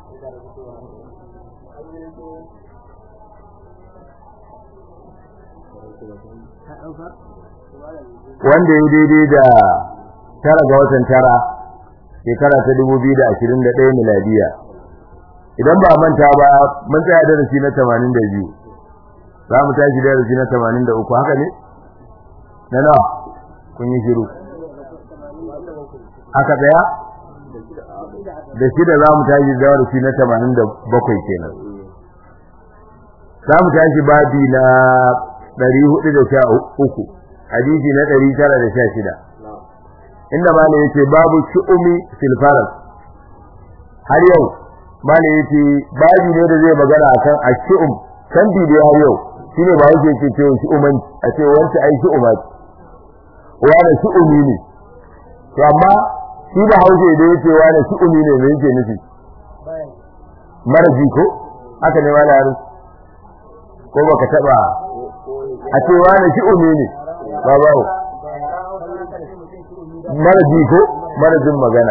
wanda ya daidai da tara ga watan tara shekara ta dubu biyu da ashirin da ɗaya miladiya idan ba manta ba mun tsaya darasi na tamanin da biyu za mu tashi darasi na tamanin da uku haka ne na nawa kun yi shiru haka ɗaya da shida za mu tashi darasi na tamanin da bakwai kenan za mu tashi babi na ɗari hudu da sha uku hadisi na ɗari tara da sha shida inda malam yace babu shu'umi fil faras har yau malam yace babu ne da zai magana akan ashu'um kan bi da har yau shine ba yake ce ce shu'uman a ce wanda ai shu'uma wani shu'umi ne to amma shi da hausa da yace wani shu'umi ne me yake nufi maraji ko haka ne malam ko baka taba a ce wani shu'umi ne ba bawo mara ji ko mara jin magana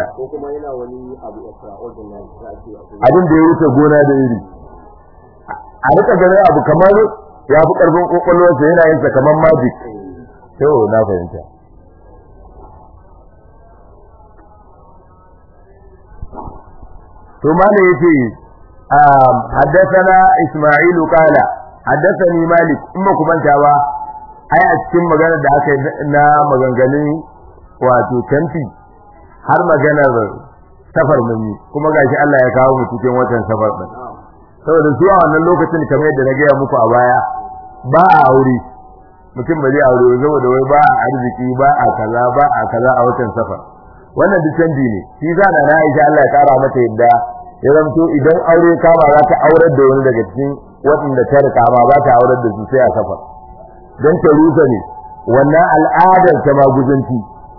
abin da ya wuce gona da iri a rika ganin abu kamar ya fi karfin kokolwarsa yana yin sa kamar magic to na fahimta to mana yace حدثنا إسماعيل قال حدثني مالك إما كمان ba. ai a cikin maganar da aka na maganganun wato tanti har maganar safar mun yi kuma gashi Allah ya kawo mu cikin watan safar din saboda zuwa wannan lokacin kamar yadda na gaya muku a baya ba a aure mutum ba zai aure ba saboda wai ba a arziki ba a kaza ba a kaza a watan safar wannan duk canji ne shi za na Aisha Allah ya kara mata yadda ya zamto idan aure kama za ta aurar da wani daga cikin waɗanda ta rika ma ba ta aurar da su sai a safar don ta rusa ne wannan al'adar ta maguzanci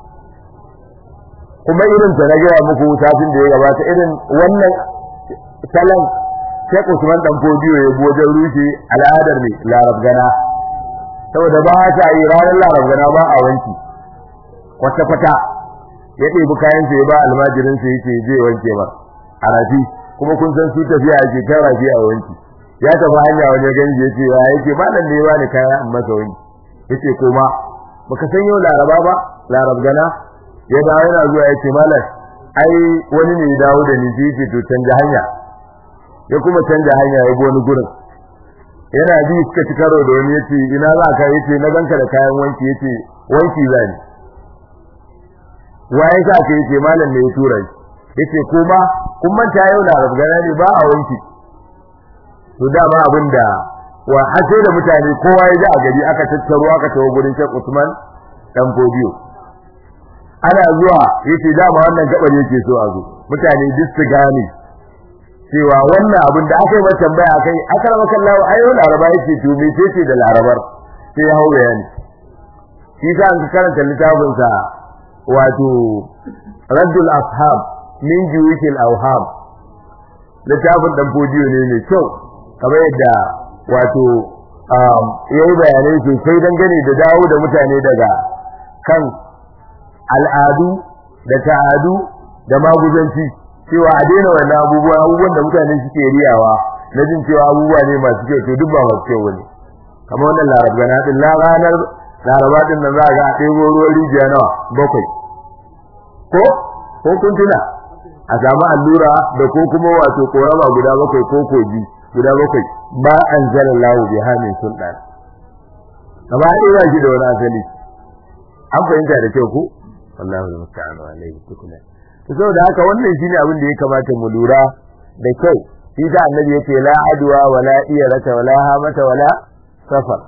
kuma irin ta na gaya muku satin da ya gabata irin wannan salon Sheikh Usman dan Fodiyo ya wajen rushe al'adar ne Larab gana saboda ba ta yi ranar Larab gana ba a wanki kwata kwata ya ɗebi kayan sa ya ba almajirin sa yake je wanke ba a rafi kuma kun san su tafiya ake kan rafi a wanki ya tafi hanya wani ganji yace ya yake malam ne ba ni kaya amma ga wani yace koma baka san yau laraba ba larab gana ya dawo yana zuwa yace malam ai wani ne ya dawo da ni yace to canja hanya ya kuma canja hanya ya wani gurin yana bi suka ci karo da wani yace ina za ka yace na ganka da kayan wanki yace wanki zani waye ka ce yace malam ne ya tura shi yace koma kun manta yau larab gana ne ba a wanki to dama abinda wa hace da mutane kowa ya ji a gari aka tattaro aka tawo gurin Sheikh Usman dan Godiyo ana zuwa yace dama wannan gabar yake so a zo mutane duk su gane cewa wannan abin da aka yi mata tambaya akai akramaka Allah ayo laraba yake to me ce da larabar sai ya hawo bayani shi sa an karanta littafin sa wato Raddul Ashab min Juwikil Awham littafin dan Godiyo ne mai kyau kamar yadda wato yayi bayanai sosai dangane da dawo da mutane daga kan al'adu da ta'adu da maguzanci cewa a daina wannan abubuwa abubuwan da mutane suke riyawa na jin cewa abubuwa ne masu kyau to duk ba masu kyau bane kamar wannan larabgana din la ranar laraba din nan za ga a ɗebo ruwan rijiya nawa bakwai ko ko kun tuna a samu allura da ko kuma wato korama guda bakwai ko koji guda bakwai ba an zala lahu bi hamin sultan gaba ɗaya ba shi da wani asali an fahimta da kyau ko wallahu musta'an wa alayhi tukuna to saboda haka wannan shine abin da ya kamata mu lura da kyau shi da annabi yake la adwa wala iyarata wala hamata wala safar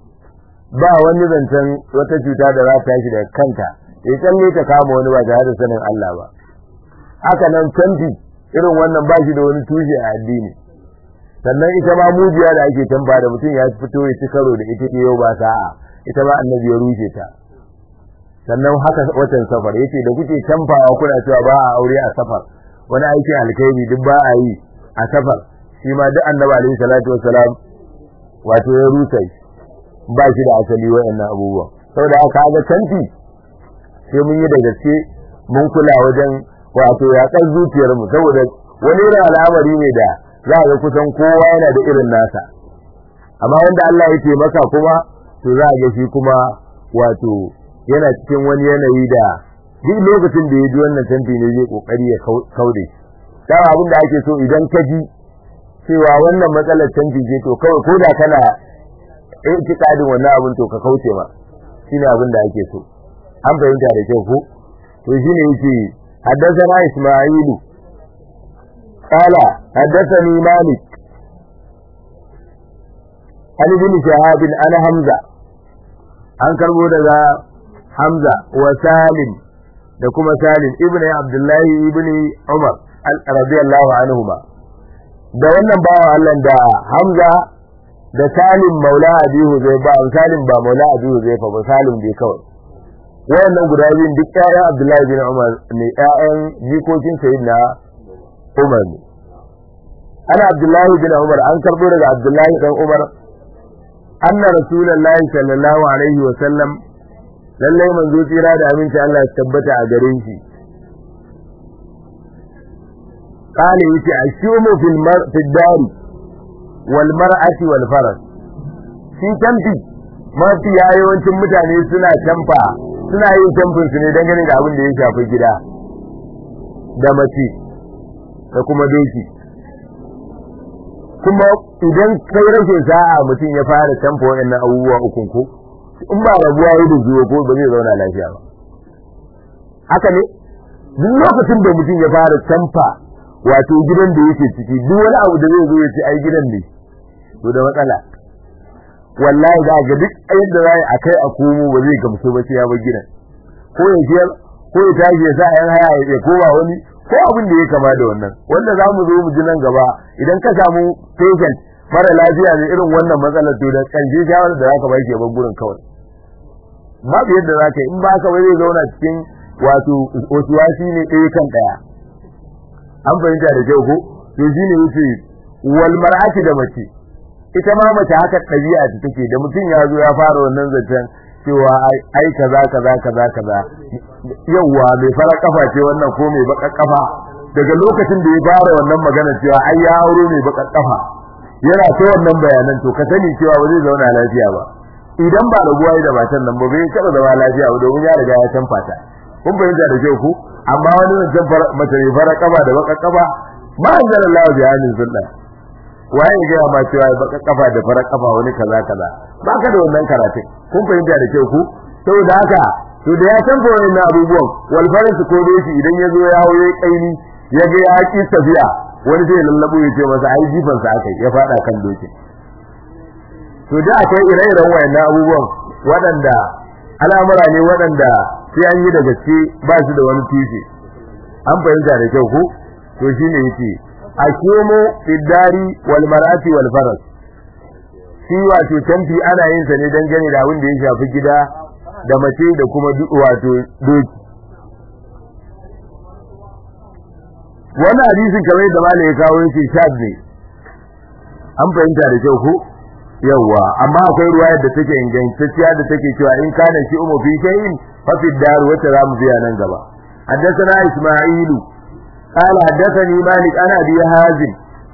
ba wani zancen wata cuta da za ta tashi daga kanta ya tsalle ta kama wani ba tare da sanin Allah ba haka nan canfi irin wannan ba shi da wani tushe a addini sannan ita ma mujiya da ake tamba da mutum ya fito ya ci karo da ita yau ba sa'a ita ma annabi ya rushe ta sannan haka watan safar yace da kuke tamfawa kuna cewa ba a aure a safar wani aikin alkhairi duk ba a yi a safar shi ma duk annabi alaihi salatu wassalam wato ya rusa ba shi da asali wayannan abubuwa saboda haka ga tanti sai mun yi da gaske mun kula wajen wato ya kan zuciyar mu saboda wani irin al'amari ne da za ga kusan kowa yana da irin nasa amma wanda Allah ya taimaka kuma to za ga shi kuma wato yana cikin wani yanayi da duk lokacin da ya ji wannan tanti ne zai kokari ya kaude da abin da ake so idan ka ji cewa wannan matsalar tanti ce to kawai ko da kana itikadin wannan abin to ka kauce ma shine abin da ake so an fahimta da kyau ko to shine yake حدثنا إسماعيل قال حدثني مالك عن ابن شهاب عن حمزة عن كربو دغا حمزة وسالم da kuma Salim ibn Abdullahi ibn Umar radiyallahu anhuma da wannan bawa Allah da Hamza da Salim maula Abi Huzaifa Salim ba maula Abi Huzaifa ba Salim bai kawai wayannan guda biyun duk ƴaƴan Abdullahi bin Umar ne ƴaƴan jikokin Sayyidina Umar ne ana Abdullahi bin Umar an karbo daga Abdullahi dan Umar anna Rasulullahi sallallahu alaihi wa sallam lallai manzo tsira da aminci Allah ya tabbata a gare shi قال يتي الشوم في المر في الدار والمرأة والفرس shi tamfi mafi yawancin mutane suna tamfa suna yin tamfin su ne dangane da abin da ya shafi gida da mace da kuma doki kuma idan kai rashin sa'a mutum ya fara tamfa waɗannan abubuwa ukun ko in ba rabuwa yi da zuwa ko ba zai zauna lafiya ba haka ne duk lokacin da mutum ya fara tamfa wato gidan da yake ciki duk wani abu da zai zo ya ce ai gidan ne to da matsala wallahi za ga duk yadda za a kai a komo ba zai gamsu ba sai ya bar gidan ko ya ciyar ko ya tashi ya sa yan haya ya koma wani ko abin da ya kama da wannan wanda za mu zo mu ji nan gaba idan ka samu patient mara lafiya ne irin wannan matsalar to da kanje shawarar da zaka ba shi bar gurin kawai babu yadda za ka yi in ba ka ba zai zauna cikin wato otuwasi ne ɗaya kan ɗaya an fahimta da kyau ko to shine yace wal mar'ati da mace ita ma mace haka ɗabi'a ta take da mutum ya zo ya fara wannan zancen cewa ai kaza kaza kaza kaza yawwa mai fara kafa ce wannan ko mai baka kafa daga lokacin da ya fara wannan magana cewa ai ya auro mai baka kafa yana ta wannan bayanan to ka sani cewa ba zai zauna lafiya ba idan ba raguwa da matan nan ba bai taɓa zama lafiya ba domin ya riga ya canfa ta kun fahimta da kyau ku amma wani zancen mace mai fara kafa da baka kafa ma anzalallahu bi hannun sunna waye ga ma cewa baka kafa da fara kafa wani kaza kaza baka da wannan karatu kun fahimta da kyau ku saboda haka to da ya san wannan abubuwan wal faransu ko doshi idan ya zo ya hawo kaini ya ga ya ki tafiya wani sai lallabo ya ce masa ai jifan sa akai ya fada kan dokin to da akwai ire-iren wayannan abubuwan waɗanda al'amura ne waɗanda sai an yi da gaske ba su da wani tushe an fahimta da kyau ko to shine yace akimu fiddari wal mar'ati wal faras shi wato tamfi ana yin sa ne dangane da abin da ya shafi gida da mace da kuma wato doki wannan hadisin kamar da malai ya kawo yake shad ne an fahimta da kyau ko yawa amma akwai ruwayar da take ingantacciya da take cewa in kana shi umu fi shay'in fa fi dar wata zamu biya nan gaba حدثنا إسماعيل قال حدثني مالك أنا أبي هازم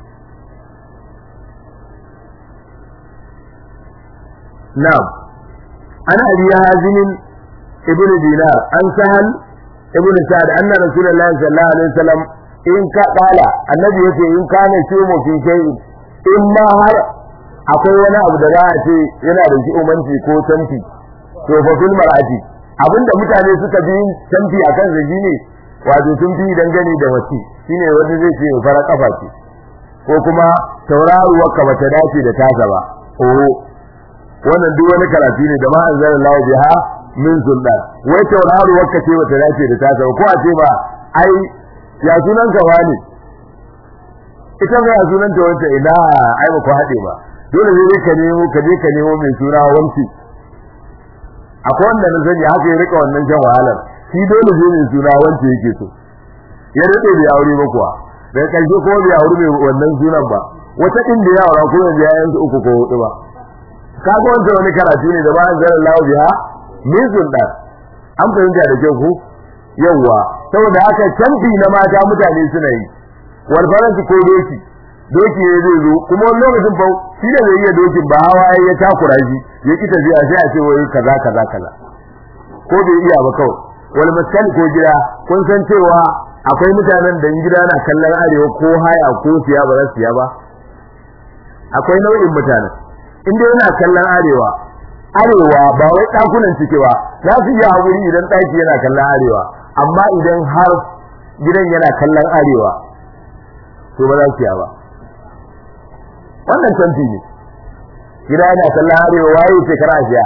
نعم أنا أبي هازم ابن دينار أن سهل ابن سعد أن رسول الله صلى الله عليه وسلم إن قال النبي يقول إن كان شيء في شيء إما هر akwai wani abu da za a ce yana da shi umanci ko tanti to fa fil mar'ati abinda mutane suka bi tanti akan zaji ne wato sun fi dangane da wasi shine wanda zai ce fara kafa ce ko kuma tauraruwar ka bata dace da tasa ba oho wannan duk wani karatu ne da ma anzalallahu biha min sultan wai tauraruwar ka ce bata dace da tasa ba ko a ce ba ai ya sunan ka wani ita ga ya sunan ta wanda ina ai ba ku hade ba dole ne ka nemo ka je ka nemo mai suna wanci akwai wanda na sani haka ya rika wannan jan wahalar shi dole zai mai suna wanda yake so ya rade bai aure ba kuwa daga karshe ko bai aure mai wannan sunan ba wata inda ya aura ko yanzu ya yanzu uku ko hudu ba kaga wanda wani karatu ne da ba an zara lawo biha min sunna an fahimta da kyau ko yawa saboda haka canfi na mata mutane suna yi wal faransi ko doki doki ne zai zo kuma wani lokacin fa shi ne zai iya dokin ba hawa ya takura shi ya ki tafiya sai a ce wai kaza kaza kaza ko bai iya ba kawai wal maskan ko gida kun san cewa akwai mutanen da gida na kallon arewa ko haya ko siya ba za su siya ba akwai nau'in mutanen inda yana kallon arewa arewa ba wai dakunan cike ba za su iya haƙuri idan ɗaki yana kallon arewa amma idan har gidan yana kallon arewa to ba za su siya ba wannan canfi ne gida yana kallon arewa waye ce kara siya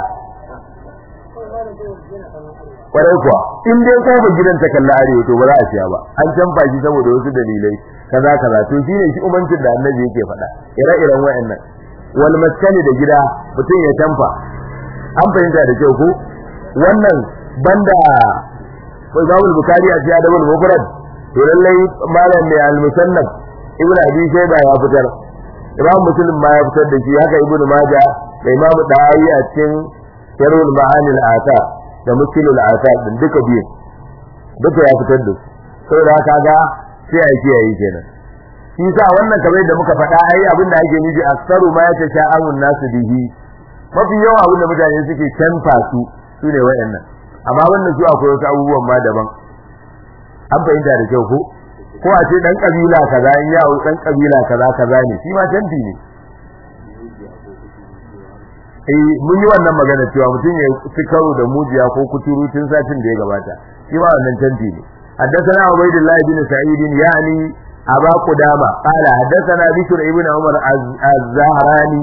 kwarai kuwa in dai kofar gidan ta kalla arewa to ba za a siya ba an canfa shi saboda wasu dalilai kaza kaza to shine shi umancin da annabi yake faɗa ire-iren wayannan wal maskani da gida mutum ya canfa an fahimta da kyau ko wannan banda Imam Bukhari a cikin Adabul Mufrad to lallai malam mai al-Musannaf Ibn Abi Shayba ya fitar Imam Muslim ma ya fitar da shi haka Ibn Majah da Imam Dawi a cikin Sharhul Ma'ani al-Athar da Muskilul Athar din duka biyu duka ya fitar da su saboda haka ga sai a kiyaye kenan shi sa wannan kamar da muka faɗa ai abin da ake nufi aksaru ma yata sha'amun nasu bihi mafi yawa abin da mutane suke canfa su su ne wayannan amma wannan su akwai wasu abubuwan ma daban an fahimta da kyau ko ko a ce dan kabila kaza in ya dan kabila kaza kaza ne shi ma canfi ne eh mun yi wannan magana cewa mutum ya fi karo da mujiya ko kuturu tun satin da ya gabata shi ma wannan canfi ne حدثنا عبيد الله بن سعيد يعني أبا قدامة قال حدثنا بشر ابن عمر الزهراني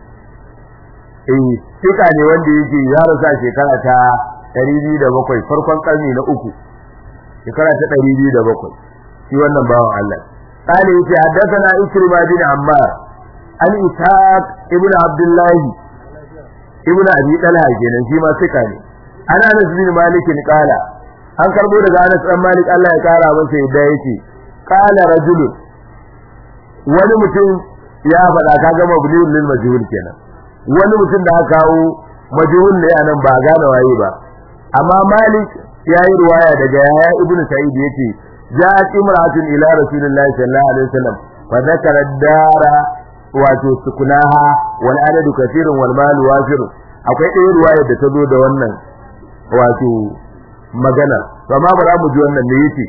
eh fika ne wanda yake ya rasa shekara ta 207 farkon karni na uku shekara ta 207 shi wannan bawan Allah qali yace haddathana ikrima bin ammar an ishaq ibn abdullah ibn abi talha kenan shi ma fika ne ana anas bin malik qala an karbo daga anas dan malik Allah ya kara masa yadda yake qala rajulun wani mutum ya faɗa kaga mabniun lil majhul kenan wani mutum da aka kawo majhul ne anan ba gane waye ba amma malik yayi ruwaya daga yahya ibnu sa'id yace ja'at imra'atun ila rasulillahi sallallahu alaihi wasallam fa dhakara dara wato sukunaha wal adadu kathirun wal mal wafir akwai ɗaya ruwaya da ta zo da wannan wato magana to amma ba za mu ji wannan ne yace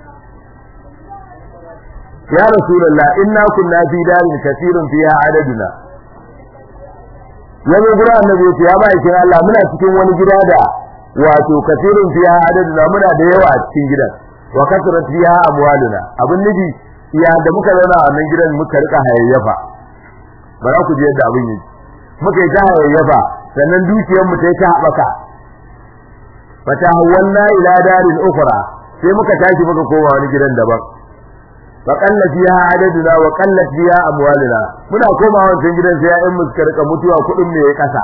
ya rasulullah inna kunna fi darin kathirun fiha adaduna yanzu gura annabi yace ya bai kin Allah muna cikin wani gida da wato kathirun fiha adaduna muna da yawa a cikin gidan wa kasrat fiha amwaluna abun nufi ya da muka zauna a wannan gidan muka rika hayayyafa ba za ku ji yadda abin yi muka yi ta hayayyafa sannan dukiyar mu ta haɓaka fata hawalna ila darin ukhra sai muka tashi muka koma wani gidan daban fa qalla fiha adaduna wa qallat fiha amwaluna muna koma wancan gidan sai ƴaƴan mu suka rika mutuwa kuɗin mu yayi ƙasa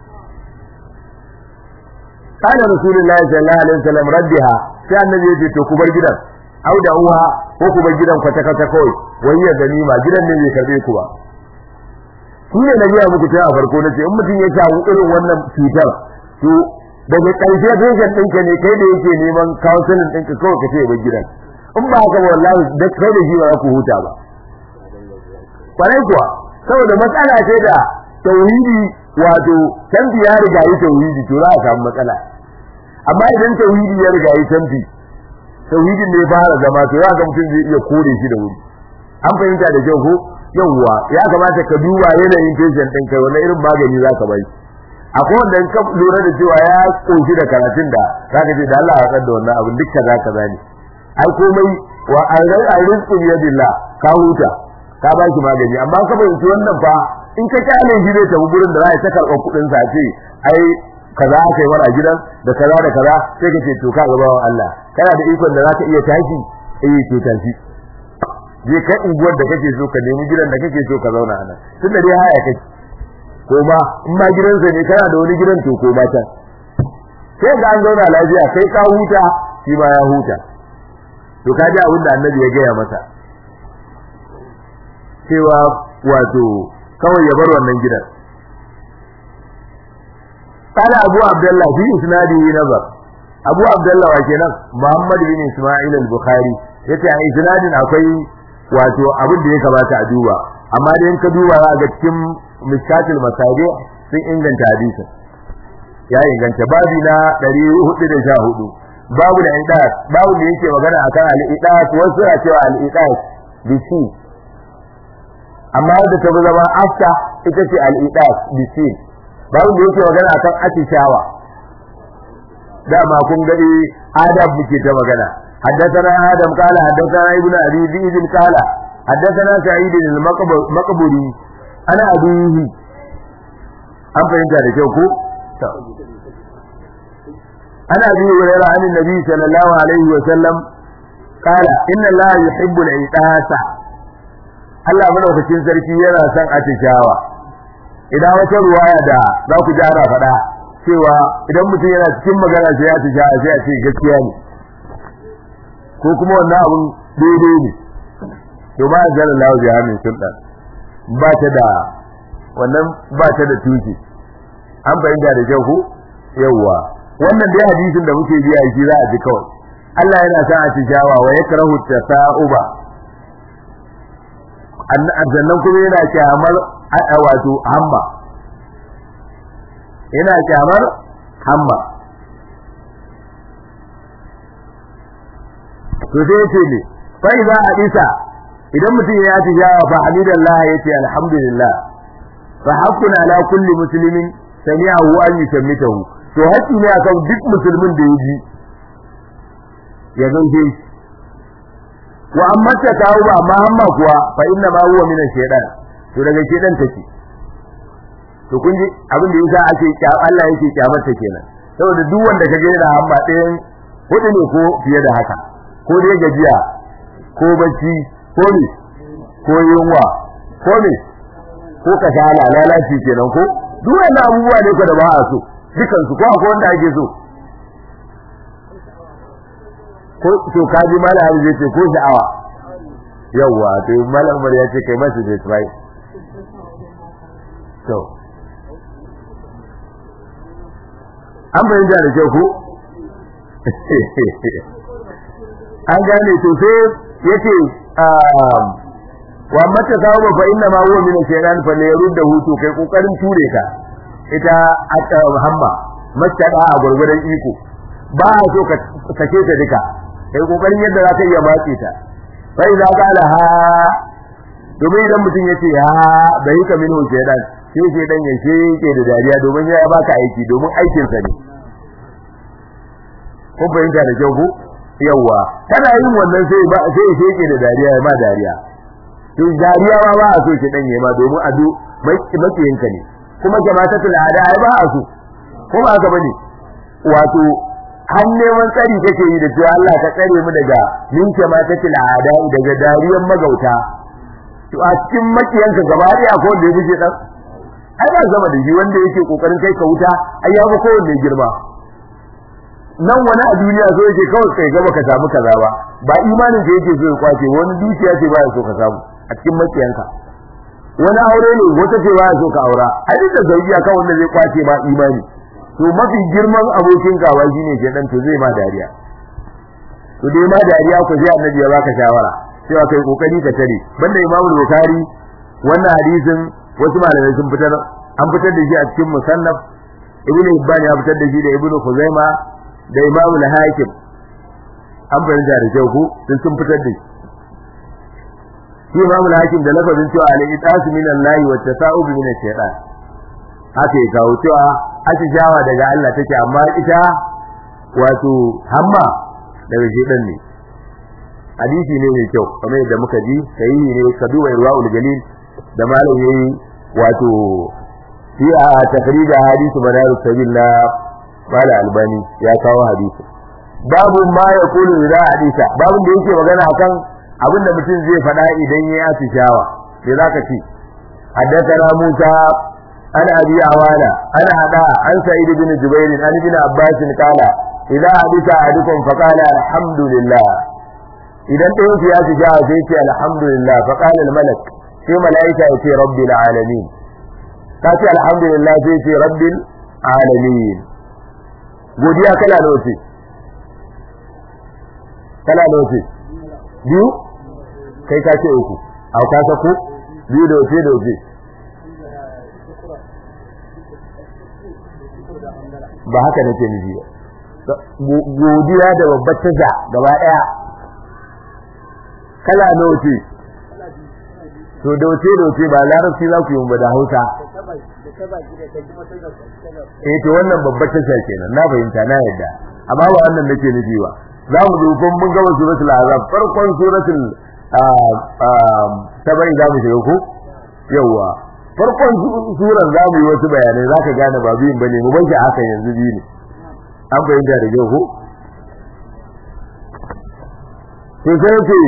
kana rasulullahi sallallahu alaihi wasallam raddiha sai annabi ya ce to ku bar gidan au da uwa ko ku bar gidan kwata kwata kawai wai ya ganima gidan ne bai karbe ku ba shi ne na biya muku tun a farko na ce in mutum ya samu irin wannan cutar to daga ƙarshe patient ɗinka ne kai da yake neman counseling ɗinka kawai ka ce bar gidan in ba haka ba wallahi da kai da shi ba za ku huta ba kwarai kuwa saboda matsala ce da tauhidi wato canfi ya riga yi tauhidi to za a samu matsala amma idan tauhidi ya riga yi canfi tauhidin ne fara zama to ya ga mutum zai iya kore shi da wuri an fahimta da kyau ko yawwa ya kamata ka duba yanayin patient ɗin kai wani irin magani za ka bai akwai wanda in ka lura da cewa ya koshi da karatun da za ka ce da Allah ya da wannan abin duk kaza kaza ne ai komai wa arrizqu bi yadillah ka huta ka ba shi magani amma ka fahimci wannan fa in ka kyale shi zai tafi gurin da za a ta karɓar kuɗin sa ce ai kaza aka yi mara gidan da kaza da kaza sai ka ce to ka gaba wa Allah kana da ikon da za ka iya tashi eh to tashi je ka unguwar da kake so ka nemi gidan da kake so ka zauna a nan tun da dai haya kake ko ma in ma gidansa ne kana da wani gidan to ko ma can sai ga an zauna lafiya kai ka huta shi ma ya huta to ka ji abin da annabi ya gaya masa cewa wato kawai ya bar wannan gidan قال أبو عبد الله في إسناده نظر أبو عبد الله وكنا محمد بن إسماعيل البخاري yace a isnadin akwai wato abin da ya kamata a duba amma da in ka duba za ga cikin miskatul masabi sun inganta hadisin ya inganta babi na 414 babu da idas babu da yake magana akan al-idas wasu na cewa al-idas bisi amma da ta zama afta ita ce al-idas bisi babu da yake magana akan atishawa dama kun gadi adab muke ta magana حدثنا آدم قال حدثنا ابن أبي ذئب قال حدثنا سعيد المقبري أنا أبيه أم فهمت هذا شوكو أنا أبي هريرة عن النبي صلى الله عليه وسلم قال إن الله يحب العتاسة Allah madaukakin sarki yana son atishawa idan wata ruwaya da za ku ji ana faɗa cewa idan mutum yana cikin magana sai ya atishawa sai a ce gaskiya ne ko kuma wannan abun daidai ne to ba zan Allah ya hamin sultan ba ta da wannan ba ta da tuki an bayyana da kyau ko yawa wannan dai hadisin da muke biya shi za a ji kawai Allah yana sa a tijawa wa yakrahu tasauba annan kuma yana kyamar wato hamma yana kyamar hamma to sai yace ne fa idza hadisa idan mutum ya ci jawa fa hamidallah yace alhamdulillah fa haqqun ala kulli muslimin sami'ahu an yushammitahu to haƙƙi ne akan duk musulmin da yaji ya gauje wa amma ta kawo ba amma amma kuwa fa inna ma huwa min shaytan to daga shaytan take to kun ji abin da yasa ake Allah yake kyamarta kenan saboda duk wanda ka ga yana amma ɗayan hudu ne ko fiye da haka ko dai gajiya ko bacci ko ne ko yunwa ko ne ko kasala lalaci kenan ko duk wannan abubuwa ne ko da ba a so dukan su ko akwai wanda ake so ko to kaji mala har zai ce ko sha'awa yawa to mala umar ya ce kai masa zai try to an bayyana da kyau ko an gane to sai yace wa mata kawo fa inna ma huwa min shaytan fa la yurda hutu kai kokarin ture ka ita aka hamma mastada a gurgurdan iko ba a so ka sake ta duka kai kokarin yadda zaka iya matse ta fa idza qala ha domin idan mutum yace ha bai ka min shaytan sai shaytan ya sheke da dariya domin ya baka aiki domin aikin sa ne ko fahimta da kyau ko yawa kana yin wannan sai ba sai ya sheke da dariya ya ma dariya to dariya ma ba a so ki dan yayi ma domin ado makiyinka ne kuma jama'atul ada ai ba a so ko ba haka bane wato har neman tsari kake yi da cewa Allah ka tsare mu daga min jama'atul ada daga dariyan magauta to a cikin makiyanka gaba ɗaya ko da yake dan ai ba zama da shi wanda yake kokarin kai ka wuta ai ya ba kowanne girma nan wani a duniya so yake kawai kai gaba ka samu kaza ba ba imanin da yake so ya kwace wani dukiya ce ba ya so ka samu a cikin makiyanka wani aure ne wata ce ba ya so ka aura a duk da zauki akan wanda zai kwace ma imani to mafi girman abokin gawa shine shedan to zai ma dariya to dai ma dariya ko sai annabi ya baka shawara cewa kai kokari ka tare banda Imam Bukhari wannan hadisin wasu malamai sun fitar an fitar da shi a cikin musannaf Ibn Hibban ya fitar da shi da Ibn Khuzaima da Imam al-Hakim an fahimta da kyau ko sun sun fitar da shi shi Imam al-Hakim da lafazin cewa al-itas min Allah wa tasa'ub min ash-shaytan haka ya kawo cewa atishawa daga Allah take amma ita wato hamma daga shedan ne hadisi ne mai kyau kamar yadda muka ji sai ne ka duba irwaul galil da malam yayi wato fi a takrija hadisu madaru sabilla mala albani ya kawo hadisi babu ma ya kulu da hadisa babu da yake magana akan abin da mutum zai faɗa idan ya yi tishawa sai zaka ce haddathana Musa an abi awana an hada an sa'id bin jubair an ibn abbas qala idza hadisa ahadukum faqala alhamdulillah idan ɗayan su ya tishawa sai ce alhamdulillah faqala al-malak sai malaika ya ce rabbil alamin ka ce alhamdulillah sai ce rabbil alamin godiya kala nawa ce kala nawa ce biyu kai ka ce uku au ka sako biyu da wace da wace ba haka nake nufi ba godiya da babbar taja gaba daya kala nawa ce to da wace da wace ba larabci za ku yi ba da hausa eh to wannan babbar tasha kenan na fahimta na yadda amma ba wannan nake nufi ba za mu zo kun mun gama suratul azab farkon suratul tabai za mu shiga ko yawa farkon suran za mu yi wasu bayanai za ka gane ba biyun bane mu banki haka yanzu biyu ne an fahimta da kyau ko to sai ce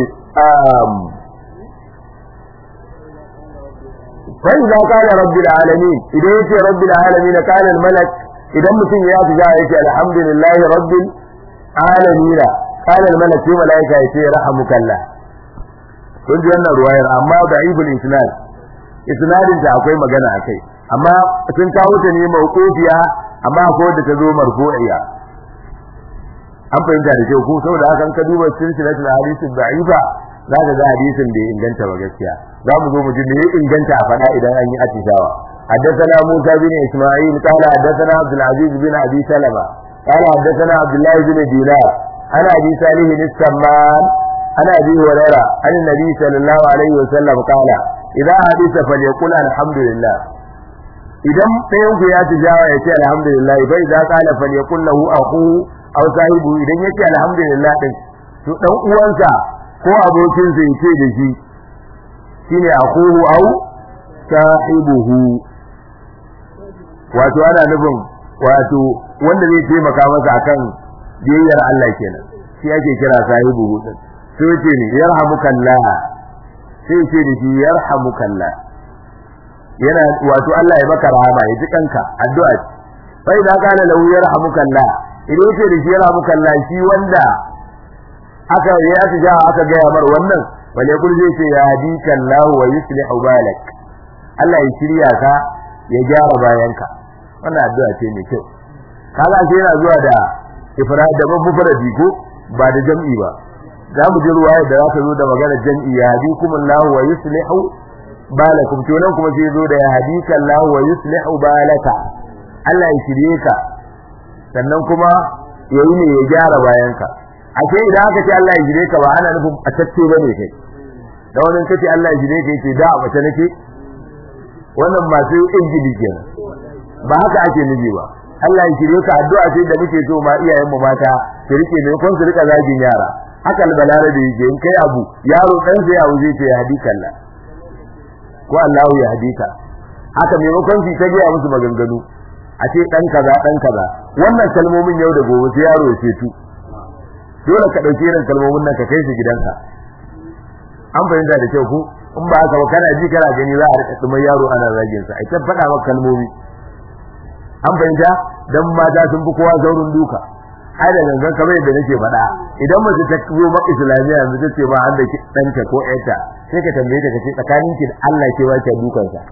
فإذا قال رب العالمين إذا يتي رب العالمين قال الملك إذا متن ياتي جاء يتي الحمد لله رب العالمين قال الملك في ملائكة يتي رحمك الله kun ji wannan ruwayar amma da'ibul isnad isnadin ta akwai magana akai amma sun kawo ta ne mawqufiya amma ko da ta zo marfu'iya an fahimta da kyau ko saboda haka ka duba silsilatul hadith da'ifa za ka ga hadisin da ya inganta ba gaskiya za mu zo mu ji me ya inganta a faɗa idan an yi atishawa حدثنا موسى بن إسماعيل قال حدثنا عبد العزيز بن أبي سلمة قال حدثنا عبد الله بن دينار عن أبي صالح السمان عن أبي هريرة عن النبي صلى الله عليه وسلم قال إذا حدث فليقل الحمد لله idan ɗayan ku ya tijawa ya ce alhamdulillah bai za kala falyakul lahu akhu aw sahibu idan ya ce alhamdulillah din to dan uwansa ko abokinsa ya ce da shi shine akuhu au sahibuhu wato ana nufin wato wanda zai taimaka masa akan biyayyar Allah kenan shi ake kira sahibuhu din sai yace ne yarhamukallah sai yace da shi yarhamukallah yana wato Allah ya maka rahama ya ji kanka addu'a fa idan kana lahu yarhamukallah idan yace da shi yarhamukallah shi wanda aka yi aka ja aka ga mar wannan wale kul zai ce ya hadika Allah wa yuslihu balak Allah ya shirya ka ya gyara bayanka wannan addu'a ce mai kyau kaga sai yana zuwa da ifrad da mufradi ko ba da jam'i ba za mu ji ruwaya da za ta zo da magana jam'i ya hadikum Allah wa yuslihu balakum to nan kuma sai zo da ya hadika Allah wa yuslihu balaka Allah ya shirye ka sannan kuma yayi ne ya gyara bayanka ake idan aka ce Allah ya jire ka ba ana nufin a tacce bane kai da wannan kace Allah ya jire ka yace da a bace nake wannan masu injili kenan ba haka ake nufi ba Allah ya jire ka addu'a ce da muke so ma iyayen mu mata su rike ne kun su rika zagin yara haka albalare da yake in kai abu yaro dan sai ya wuce ce ya hadika Allah ko Allah ya hadika haka maimakon shi ta gaya musu maganganu a ce dan kaza dan kaza wannan kalmomin yau da gobe sai yaro ya ce tu dole ka dauki irin kalmomin nan ka kai su gidanka an fahimta da kyau ko in ba haka ba kana ji kana gani za a rika tsumar yaro ana zagin sa ai ta faɗa maka kalmomi an fahimta dan mata sun fi kowa zaurin duka ai da gangan kamar yadda nake faɗa idan mace ta zo maka islamiyya yanzu ta ce ba an da ɗanta ko ƴarta sai ka tambaye ta ka ce tsakanin ki da Allah ke ba ki dukan sa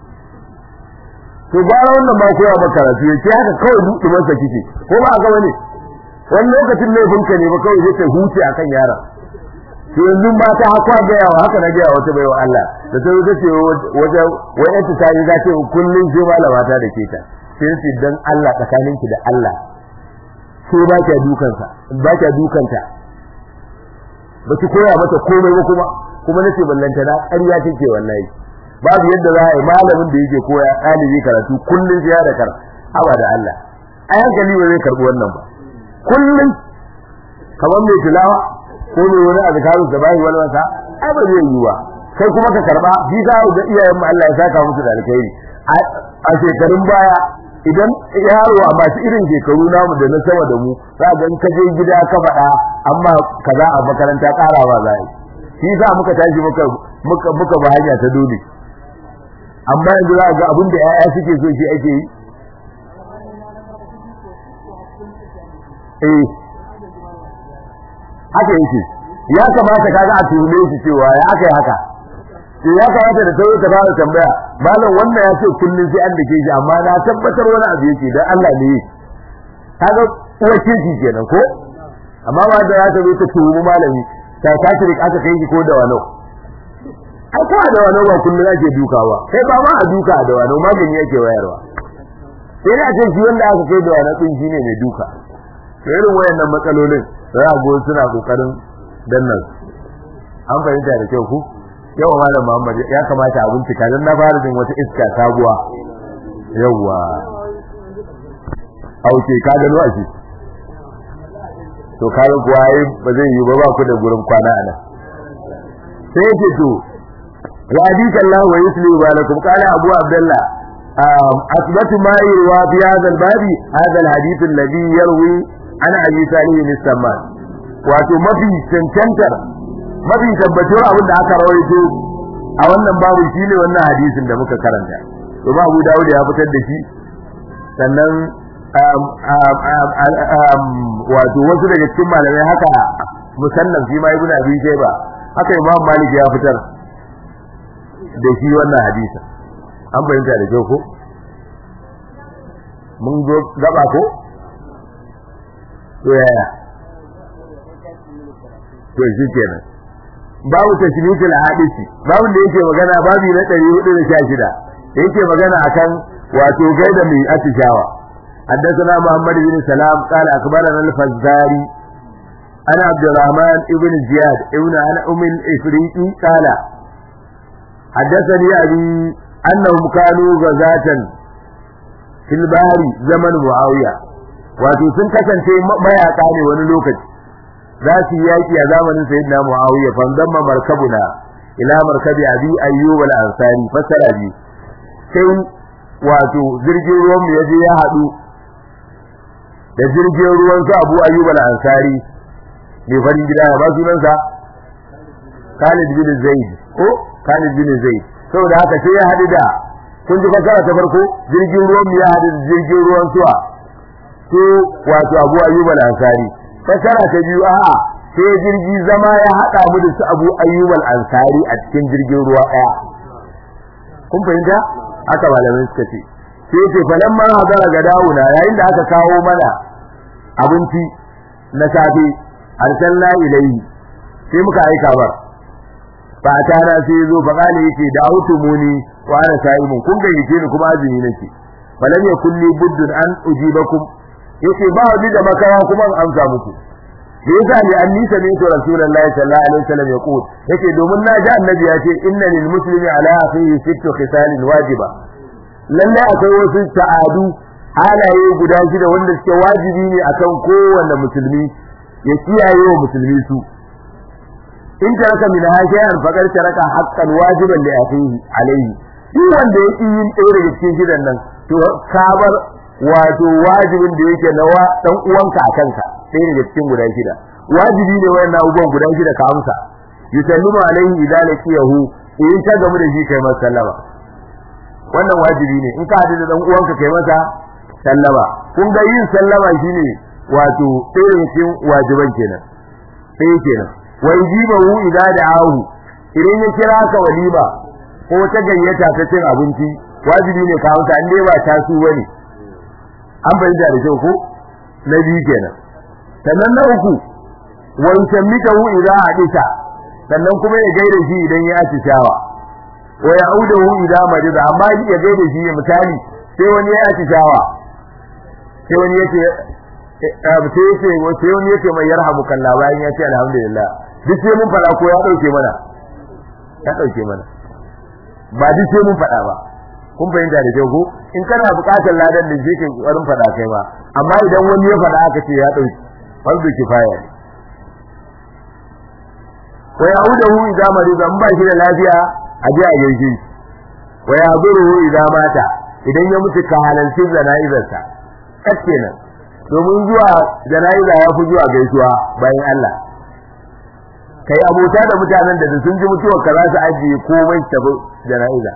to gara wannan ba koya maka karatu yake haka kawai dukan sa kike ko ba ga wani wani lokacin laifinka ne ba kawai zai ta huce akan yaron to yanzu ba ta haka ga yawa haka na ga wata baiwa Allah da ta zo ce waje wayan ta yi za ta kullun sai malama ta da ke ta sai ce dan Allah tsakaninki da Allah sai ba ki dukan sa ba ki dukan ta ba ki koya mata komai ba kuma kuma nace ballanta na ƙarya take wallahi babu yadda za a yi malamin da yake koya ɗalibi karatu kullun sai ya da kar aba da Allah ai hankali ba zai karbi wannan ba kullun kamar mai tilawa ko mai wani azkaru da bai wani wasa ai ba zai yi ba kai kuma ka karba bi za ga iyayen mu Allah ya saka musu da alkhairi a shekarun baya idan yaro a masu irin shekaru namu da na sama da mu za ga in ka je gida ka faɗa amma kaza a makaranta ƙarawa za yi shi za muka tashi muka muka muka ba hanya ta dole amma yanzu za ga abin da 'ya'ya suke so shi ake yi eh haka yake ya kamata kaga a tuhume shi cewa ya aka yi haka to ya kamata da tawo ta fara tambaya malam wannan ya ce kullun sai an dake shi amma na tabbatar wani abu yake dan Allah ne kaga wace shi kenan ko amma ba da ya ta zo ta tuhumi malami ta kashi aka kai shi ko da wano ai ko da wani ba kullum ake dukawa kai ba ma a duka da wani magani yake wayarwa sai da ce shi wanda aka kai da wani din shine mai duka to irin wayannan matsalolin za a go suna kokarin dannan an fahimta da kyau ku yawa malam Muhammad ya kamata a bincika dan na fara jin wata iska sabuwa yawa auke ka gano a shi to kaga kuwa yi ba zai yi ba ba ku da gurin kwana a nan sai yake to ya hadith Allah wa yusli balakum qala Abu Abdullah asbatu ma yurwa fi hadha al-bab hadha al-hadith alladhi yarwi an Abi Salih al-Samman wato mafi cancantar mafi tabbatar abin da aka rawaito a wannan babu shine wannan hadisin da muka karanta to ba Abu Dawud ya fitar da shi sannan wato wasu daga cikin malamai haka musannan shi ma ibnu abi shayba haka imam malik ya fitar da shi wannan hadisi an bayyana da kyau ko mun zo gaba ko to yaya to shi kenan babu tashmikul hadisi babu da yake magana babu na 416 yake magana akan wato gaida mai atishawa حدثنا محمد بن سلام قال أخبرنا الفزاري أنا عبد الرحمن ابن زياد ابن أنا أم الإفريقي قال حدثني أبي أنهم كانوا غزاة في البحر زمن معاوية wato sun kasance mayaka ne wani lokaci za su yi yaki a zamanin sayyidina muawiya fa damma markabuna ila markabi abi ayyub al-ansari fasara bi sai wato jirgin ruwan mu yaje ya hadu da jirgin ruwan su Abu Ayyub al-Ansari ne farin gida ba sunansa Khalid bin Zaid ko Khalid bin Zaid saboda haka sai ya hadu da kun ji fasara ta farko jirgin ruwan ya hadu da jirgin ruwan suwa to wato Abu Ayyub al-Ansari fasara ta biyu a'a sai jirgi zama ya hada mu da su Abu Ayyub al-Ansari a cikin jirgin ruwa daya kun fahimta haka malamai suka ce sai ce falamma hadara ga dawuna yayin da aka kawo mana abinci na safe arsalna ilayhi sai muka aika bar fa tana sai zo fa kale yake da autumuni wa ana sa'imun kun ga yake ni kuma azumi nake falam yakulli buddun an ujibakum yace ba wani da makawa kuma an amsa muku da yasa ne anni sami'tu rasulullahi sallallahu alaihi wasallam yaqul yace domin na ji annabi ya ce inna lil muslimi ala akhihi sittu khisalin wajiba lalle akwai wasu ta'adu halaye guda shida wanda suke wajibi ne akan kowanne musulmi ya kiyaye wa musulmi su in taraka min hashiyan faqad taraka haqqan wajiban li akhihi alayhi shi wanda ya yin ɗaya daga cikin gidan nan to kabar wato wajibin da yake na dan uwanka a kanka ɗaya daga cikin guda shida wajibi ne wayannan abubuwan guda shida ka amsa yusallimu alaihi idan laqiyahu in ta gamu da shi kai masa sallama wannan wajibi ne in ka hadu da dan uwanka kai masa sallama kun ga yin sallama shine wato ɗaya daga cikin wajiban kenan sai kenan wa yujibahu idza da'ahu idan ya kira ka walima ko ta gayyata ta cin abinci wajibi ne ka amsa in dai ba ta su bane an bayyana da kyau ko na biyu kenan sannan na uku wa yusammitahu idza hadisa sannan kuma ya gaida shi idan ya atishawa wa ya'uduhu idza marida amma ya gaida shi misali sai wani ya atishawa sai wani yace sai yace sai wani yace mai yarhamu kallah bayan ya ce alhamdulillah duk sai mun fada ko ya dauke mana ya dauke mana ba duk sai mun fada ba kun fahimta da kyau ko in kana buƙatar ladan da shi ke ƙoƙarin fada kai ba amma idan wani ya fada aka ce ya dauke fardu kifaya ne wa ya'uduhu idza marida in ba shi da lafiya a je a gaishe shi wa ya'buruhu idza mata idan ya mutu ka halalci jana'izarsa kenan domin zuwa jana'iza ya fi zuwa gaisuwa bayan Allah kai abota da mutanen da sun ji mutuwar ka za su ajiye komai tafi jana'iza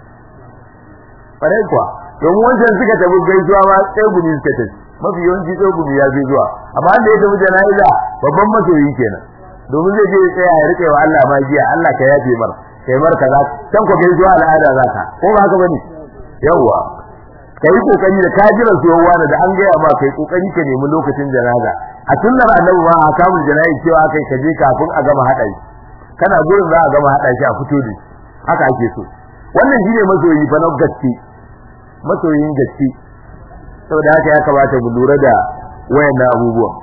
farai kuwa domin wancan suka tafi gaisuwa ma tsegumi suka tafi mafi yawanci tsegumi ya fi zuwa amma da ya tafi jana'iza babban masoyi kenan domin zai je ya tsaya ya rike wa Allah magiya Allah ka yafe mar kai mar kaza can ko gaisuwa al'ada za ka ko ba haka bane yawwa kai kokari da ka jira zuwa da an gaya ma kai kokari ka nemi lokacin janaza a sunnar annabi ma a kamun jana'i cewa kai ka je kafin a gama hada shi kana gurin za a gama hada shi a fito da haka ake so wannan shine masoyi fa na gaske masoyin gaske saboda haka ya kamata mu lura da wayannan abubuwan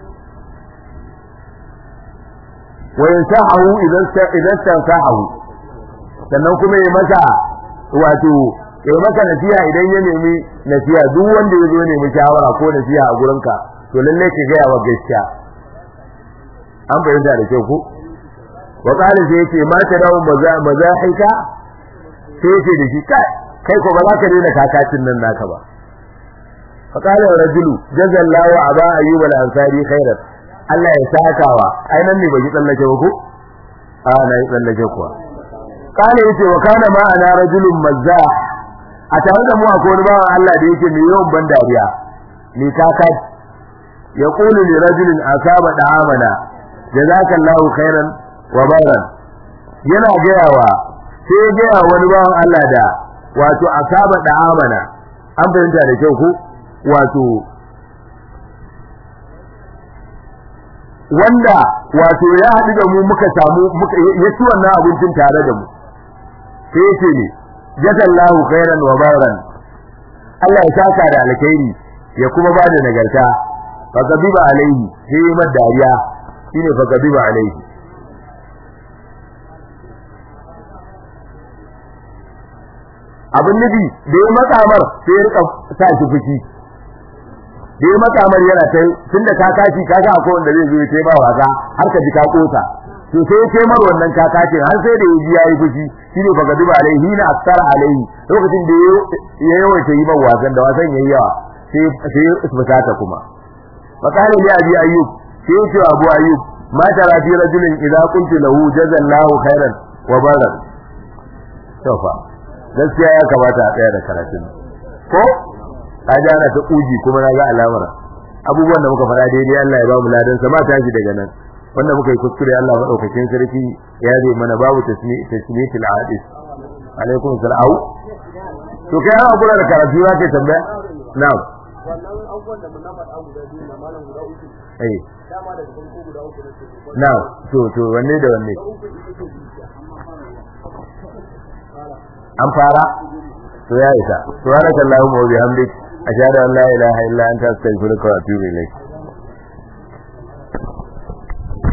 wayan sahahu idan idan sahahu sannan kuma ya masa wato ya maka nasiha idan ya nemi nasiha duk wanda ya zo nemi shawara ko nasiha a gurinka to lalle ka gaya wa gaskiya an fahimta da kyau ko wa qala sai yace ma ta dawo maza mazahika sai yace da shi kai kai ko ba za ka daina kakacin nan naka ba fa qala rajulu jazallahu aba ayyub al-ansari khairan Allah ya sakawa ai nan ne bai tsallake ba ko a na yi tsallake kuwa qala yace wa kana ma ana rajulun mazzah a tare da mu akwai wani bawan Allah da yake mai yawan ban dariya mai kaka ya kulu li rajulin asaba da'amana jazakallahu khairan wa baran yana gayawa sai ya gaya wani bawan Allah da wato asaba da'amana an fahimta da kyau ko wato wanda wato ya haɗu da mu muka samu ya ci wannan abincin tare da mu sai ya ce ne jazallahu khairan wa baran Allah ya saka da alkhairi ya kuma ba da nagarta fa gabiba alaihi sai yi mad dariya shine fa gabiba alaihi abin nufi da ya matsamar sai ya rika sa shi fushi da ya matsamar yana ta tunda ka kaci ka ga akwai wanda zai zo ya ba wasa har ka ji ka kosa to sai ya mar wannan kakacin har sai da ya ji yayi fushi shine fa gaduba alaihi na aksara alaihi lokacin da ya yawaita yi man wasan da wasan yayi yawa sai sai ya fusata kuma fa qala li abi ayyub sai ya ce abu ayyub ma tara fi rajulin idza qultu lahu jazallahu khairan wa barak tofa gaskiya ya kamata a tsaya da karatun ko kaji ana ta kuji kuma na ga alamar abubuwan da muka faɗa daidai Allah ya ba mu ladan sa ma tashi daga nan wanda muka yi kuskure Allah madaukakin sarki ya zai mana babu tasmiyatul hadis alaikum salam to kai ana kula da karatu za ka tambaya na'am wannan abubuwan da na faɗa guda biyu na malam guda uku eh dama daga farko guda uku na ce na'am to to wanne da wanne uku ita ce zuciya an fara to ya isa subhanakallahumma wa bihamdik ashhadu an la ilaha illa anta astaghfiruka wa atubu ilayk